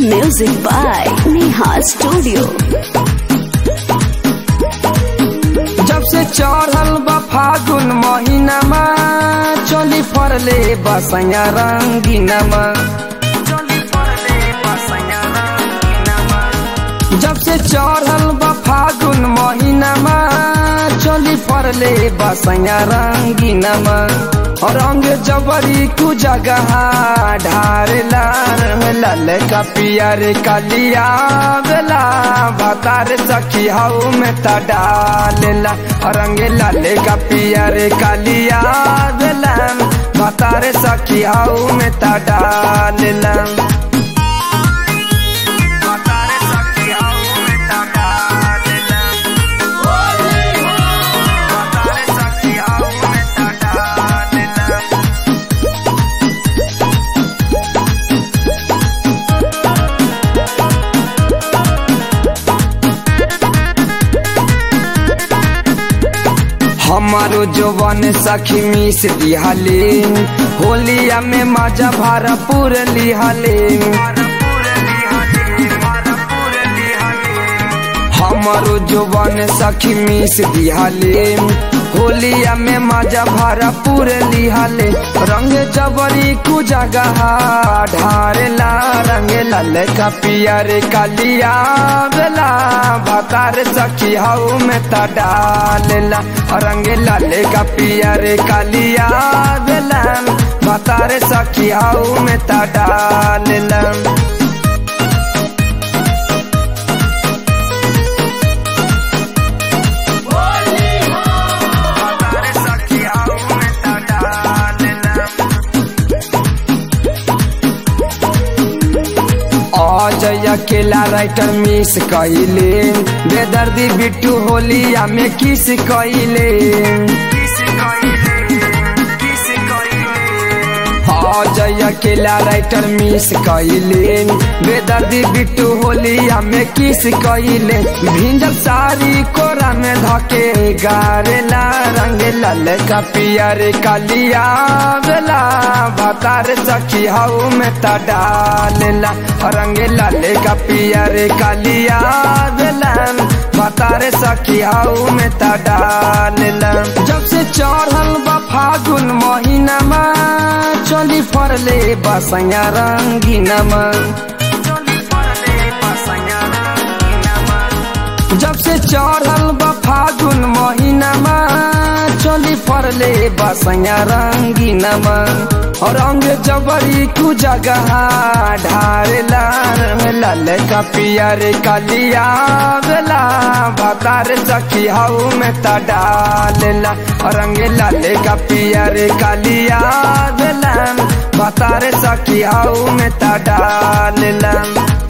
Music by Neha Studio. जब से चढ़ल बा फागुन महीनामा चली फरले बसैया रंगीनामा जब से चढ़ल बा फागुन महीनामा चली फरले बसैया रंगीनामा रंग जबरी कु जगह ढारेला लाल का पियर कलिया बेला भतार सखी हाउ में त डालेला रंग लाल का पियर कलिया बेला भतार सखी हाउ में त डालेला भतार सखी हाउ में त डालेला भतार सखी हाउ में त डालेला हमारो जवान सखी मिस दिहाले होलिया में मजा भरपूर लिहाले हमारो जवान सखी मिस दिहाले होलिया में मजा भरपूर लिहाले रंग जबरी कु जगह ढारेला रंग लाल का पियर कालिया बेला भतार सखी हाउ में त डालेला रंग लाल का पियर कालिया बेला भतार सखी हाउ में त डालेला अजय अकेला राइटर मिस कइले बेदर्दी बिट्टू होलिया में किस कइले अजय अकेला राइटर मिस कइले बेदर्दी बिट्टू होलिया में किस कइले भिंजल सारी कोरा में धके गारेला रंग लाल का पियर कालिया बेला भतार सखी हाउ में त डालेला रंग लाल का पियर कालिया बेला भतार सखी हाउ में त डालेला जब से चढ़ल बा फागुन महीनामा चली फरले बसैया रंगीनामा जब से चढ़ल बा फागुन महीनामा चली फरले बसैया रंगीनामा रंग जबरी कु जगह ढारेला लाल का पियर कालिया बेला भतार सखी हाउ में त डालेला रंग लाल का पियर कालिया बेला भतार सखी हाउ में त डालेला